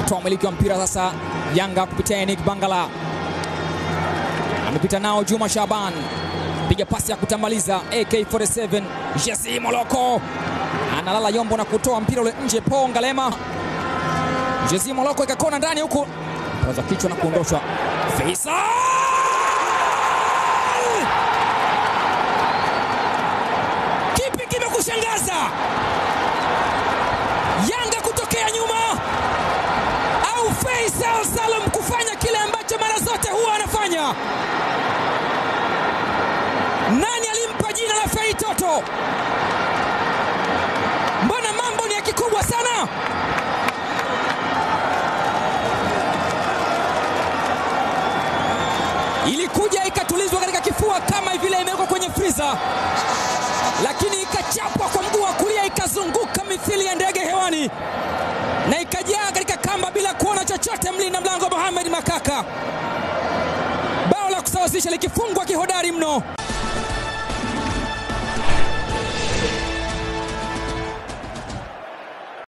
toa umiliki wa mpira sasa. Yanga kupitia Enik Bangala amepita nao Juma Shaban, piga pasi ya kutambaliza AK47. Jesse Moloko analala yombo na kutoa mpira ule nje. Po Ngalema, Jesse Moloko ikakona ndani huku, paza kichwa na kuondoshwa. Faisal kipi kimekushangaza? Yanga kutokea nyuma au Faisal Salum kufanya kile ambacho mara zote huwa anafanya? Nani alimpa jina la Fei Toto? Mbona mambo ni ya kikubwa sana? Ilikuja ikatulizwa katika kifua kama vile imewekwa kwenye friza, lakini ikachapwa kwa mguu wa kulia, ikazunguka mithili ya ndege hewani na ikajaa katika kamba bila kuona chochote. Mlinda mlango Mohamed Makaka, bao la kusawazisha likifungwa kihodari mno.